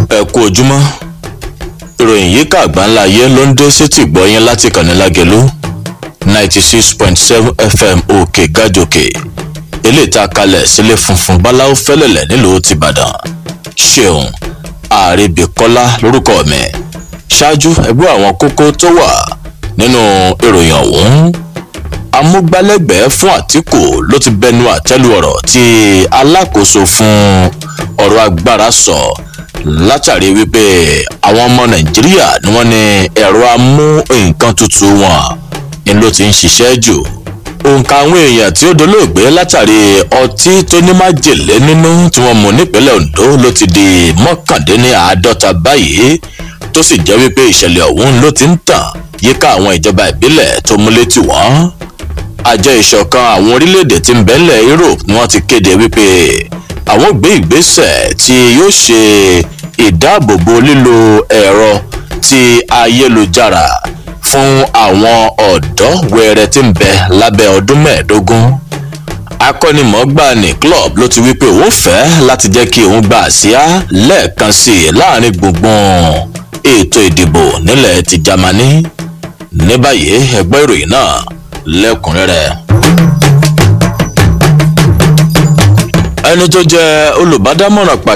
ẹ kú ojúmọ́ ìròyìn yìí kà gbáńlá ayé ló ń dé sétí gbọ́yìn láti kànílágẹ̀lú ninety six point seven fm òkè gàjòkè eléyìí tá a kalẹ̀ sílé funfun báláwo fẹ́lẹ̀lẹ̀ nílùú tìbàdàn ṣeun àrèbíkọ́lá lórúkọ mi ṣáájú ẹgbẹ́ àwọn kókó tó wà nínú ìròyìn ọ̀hún amúgbálẹ́gbẹ̀ẹ́ fún àtìkù ló ti bẹnu àtẹ́lu ọ̀rọ̀ tí alákòóso fún ọ̀rọ̀ agbára sọ látàrí wípé àwọn ọmọ nàìjíríà ni wọ́n ní ẹ̀rọ amú nǹkan tutù wọn ni ló ti ń ṣiṣẹ́ jù òǹkà àwọn èèyàn tí ó dolóògbé látàrí ọtí tó ní májèlé nínú tí wọ́n mú nípínlẹ̀ ondo ló ti di mọ́kàndínláàádọ́ta báyìí tó sì jẹ́ wípé ìṣẹ̀lẹ̀ ọ̀hún ló ti ń tàn yíká àwọn ìjọba ìbílẹ̀ tó múlé tì wọ́n àjọ ìṣọ̀kan àwọn orílẹ̀-èdè tí ń bẹ́lẹ̀ europe ni wọ́n ti kéde wípé àwọn gbé ìgbésẹ̀ tí yóò ṣe ìdáàbòbò lílo ẹ̀rọ ti ayélujára fún àwọn ọ̀dọ́ wẹrẹ tí ń bẹ lábẹ́ ọdún mẹ́ẹ̀ẹ́dógún akọ́nimọ̀ọ́gbà ní club ló ti wípé òun fẹ́ láti jẹ́ kí òun gba àsíá lẹ́ẹ̀kan sí i láàrin gbùngbùn ètò ìdìbò nílẹ̀ ti germany ní báyìí ẹgbẹ́ ìròyìn náà lẹ́kùnrẹ́rẹ́. ẹni tó jẹ́ olùbádámọ̀ràn pàtàkì.